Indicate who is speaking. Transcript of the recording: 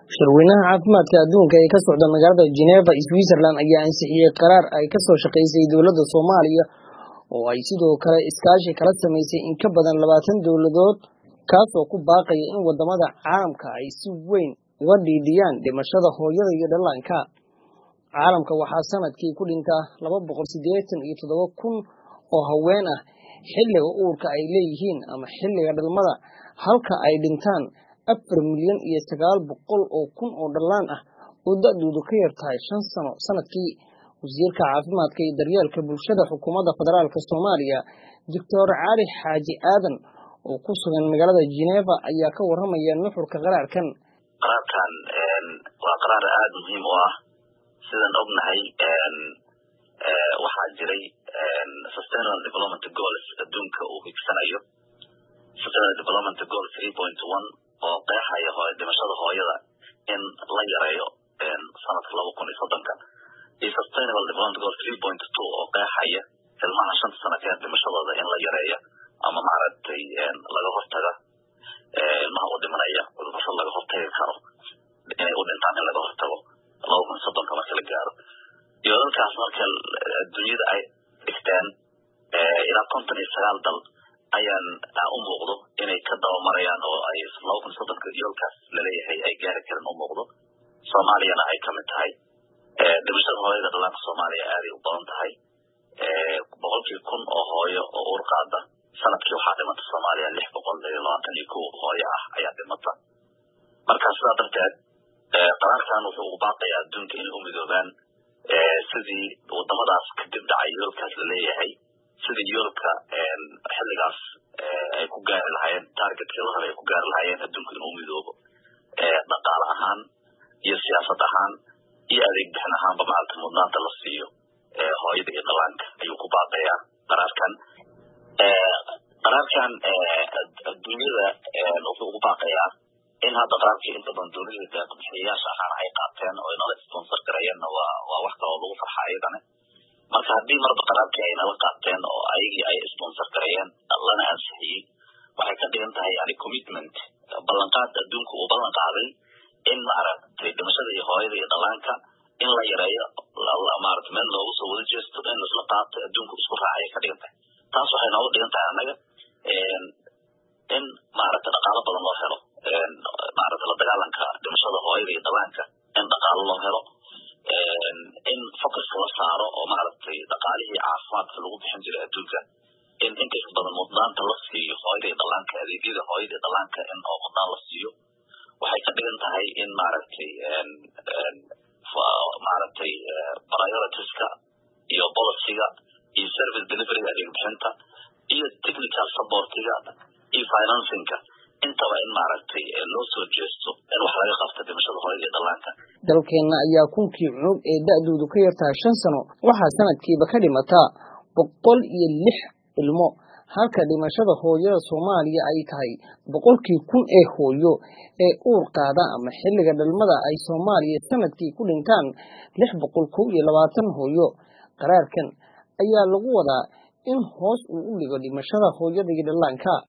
Speaker 1: shirweynaha caafimaadka adduunka ee ka socda magaalada Geneva Switzerland ayaa ansixiyay qaraar ay ka soo shaqeysay dowladda Soomaaliya oo ay sidoo kale iskaashi kala samaysay in ka badan labaatan dowladood kaasoo ku baaqaya in wadamada caalamka ay si weyn uga dhiidhiyaan dhimashada hooyada iyo dhallaanka caalamka waxaa sanadkii ku dhintaa laba boqol siddeetan iyo toddoba kun oo haween ah xilliga uurka ay leeyihiin ama xilliga dhalmada halka ay dhintaan afar milyan iyo sagaal boqol oo kun oo dhallaan ah oo da-doodu ka yar tahay shan sano sanadkii wasiirka caafimaadka iyo daryeelka bulshada xukuumadda federaalk soomaaliya doctor cali xaaji aadan oo ku sugan magaalada geneva ayaa ka waramaya nuxurka qaraarkan
Speaker 2: qaraarkan waa qaraar aada muhiim u ah sidaan ognahay waxaa jiray sustainable development goals adduunka uu higsanayo sustainable development goal three point one oo qeexaya hooy dhimashada hooyada in la yareeyo sanadka laba kun iyo soddonka iyo sustainable development goal three point two oo qeexaya ilmaha shanta sana ka dhimashadooda in la yareeyo ama maaragtay laga hortaga ilmaha u dhimanaya cudurrada laga hortagi karo inay u dhintaan in laga hortago laba kun iyo soddonka marka la gaaro iyo dalkaas marka adduunyada ay dhigteen ilaa konton iyo sagaal dal ayaan u muuqdo inay ka dabamarayaan oo ay laba kun iyo soddonka yoolkaas laleeyahay ay gaari karin u muuqdo soomaaliyana ay kamid tahay dhimashada hooyada dhallaanka soomaaliya aaday u badan tahay boqolkii kun oo hooyo oo uur qaada sanadkii waxaa dhimata soomaaliya lix boqol iyo labaatan iyo kow hooyo ah ayaa dhimata marka sidaa darteed qaraarkan wuxuu ugu baaqaya adduunka inay u midoobaan sidii wadamadaas kadib dhacay yoolkaas laleeyahay sidii yoolka xilligaas ay ku gaari lahaayeen targetkii la rabay ay ku gaari lahaayeen adduunka inuu midoobo dhaqaale ahaan iyo siyaasad ahaan iyo adeeg bixin ahaanba maaragta mudnaanta la siiyo hooyada iyo dhallaanka ayuu ku baaqayaa qaraarkan qaraarkan adduunyada wuxuu ugu baaqayaa in hadda qaraarkii inta badan dowladda deeqbixiyayaasha ahaan ay qaateen oo inala sponsor gareeyeenna waa waa wax kaloo lagu farxa ayadana marka haddii marba qaraarkii ay nala qaateen oo ayagii ay sponsor gareeyeen lana ansixiyey waxay ka dhigan tahay yani commitment ballanqaad adduunka uu ballan qaaday in maaragtay dhimashada iyo hooyada iyo dhallaanka in la yareeyo maarata meel loogu soo wada jeesto in laisla qaato adduunka isku raacay ka dhigan tahay taas waxay nooga dhigan tahay annaga in maaragta dhaqaalo badan loo helo maarata la dagaalanka dhimashada hooyada iyo dhallaanka in dhaqaalo loo helo in focuska la saaro oo maaragtay dhaqaalihii caafimaadka lagu bixin jiray adduunka in inkasta badan mudnaanta la siiyo hooyada iyo dhallaanka adeegyada hooyada iyo dhallaanka in oo mudnaan la siiyo waxay ka dhigan tahay in maaragtay maaragtay prioritiska iyo policyga iyo service deliveryga adeeg bixinta iyo technical supportiga iyo financingka intaba in maaragtay loo soo jeesto in wax laga qabto dhimashada hooyada iyo dhallaanka
Speaker 1: dalkeenna ayaa kunkii cunug ee da-doodu ka yartahay shan sano waxaa sanadkiiba ka dhimataa boqol iyo lix ilmo halka dhimashada hooyada soomaaliya ay tahay boqolkii kun ee hooyo ee uur qaada ama xilliga dhalmada ay soomaaliya sanadkii ku dhintaan lix boqol kow iyo labaatan hooyo qaraarkan ayaa lagu wadaa in hoos uu u dhigo dhimashada hooyada iyo dhallaanka